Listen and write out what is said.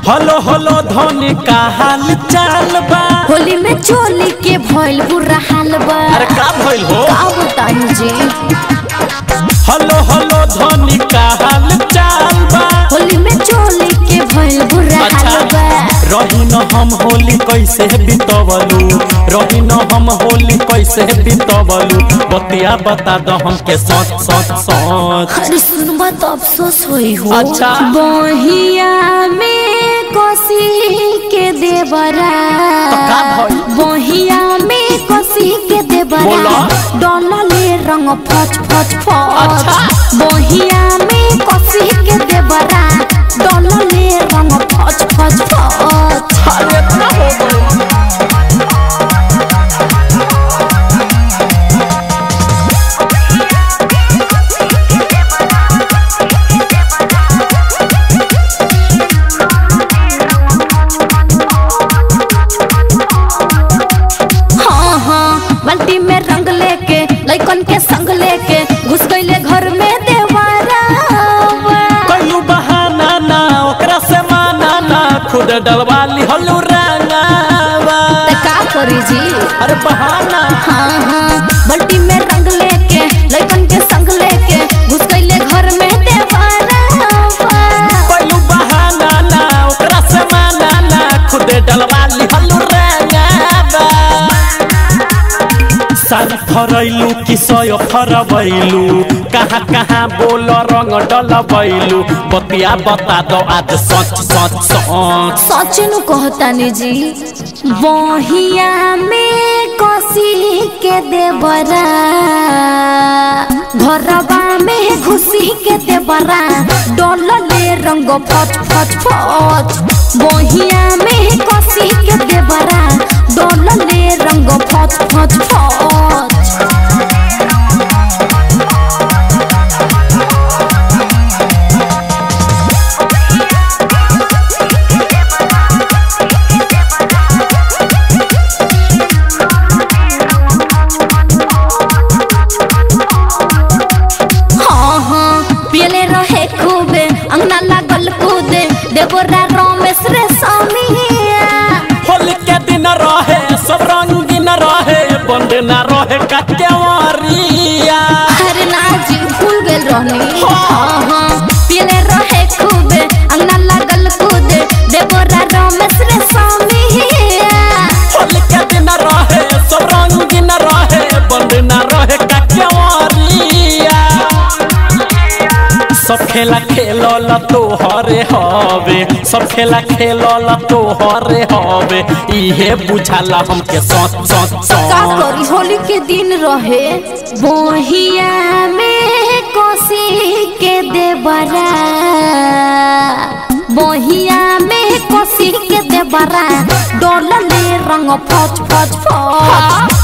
हलो हलो धोनी का हाल चाल बा होली में चोली के भइल बुरा हाल बा अरे का भइल हो का बताई जी हलो हलो धोनी का हाल चाल बा होली में चोली के भइल बुरा अच्छा हाल बा रही न हम होली कैसे बितवलू रही न हम होली कैसे बितवलू बतिया बता दो हमके सच सच सच अरे सुनबा तो अफसोस होई हो अच्छा। बहिया में कोसी के देवरा तो का भइल? बहिया में कोसी के देवरा बोला। डलले रंग फच फच फच अच्छा। बहिया में कोसी के देवरा डलले रंग फच फच फच अरे इतना हो गइल। हाँ हाँ बाल्टी में रंग लेके लइकन के संग लेके घुस गईले घर में देवरा कइलू बहाना ना ओकरा से माना ना खुद डलवा लिहलू रंगावा त का करी जी अरे बहाना हाँ हाँ बाल्टी में रंग लेके लइकन के संग लेके घुस गईले घर में देवरा कइलू बहाना ना ओकरा से माना ना खुद डलवा लिहलू रंगावा सारी फरैलू कि सय फरबैलू कहाँ कहाँ बोल रंग डलबैलू बतिया बता दो आज सच सच सच सच नु कहतानी जी बहिया में कसी के देवरा घरबा में घुसी के देवरा डलले रंग फच फच फच बहिया में कसी के देवरा डलले रंग फच फच फच हाँ हाँ पियले रहे खूबे अंगना लागल कूदे देवरा रमेश रे समिया होली के दिन रहे सब रंगीन रहे बंद न रहे कचवरिया अरे ना जी भूल गेल रहनी हाँ हाँ पियले रहे खूबे अंगना लागल कूदे देवरा रमेश रे समिया होली के दिन रहे सब रंगीन रहे बंद न रहे कचवरिया सब खेला खेलल तो हरे हवे सब खेला खेलल तो हरे हवे इहे बुझाला हमके सच सच का सच करी होली के दिन रहे बोहिया में कोसी के देवरा बोहिया में कोसी के देवरा डोलले रंग फच फच फच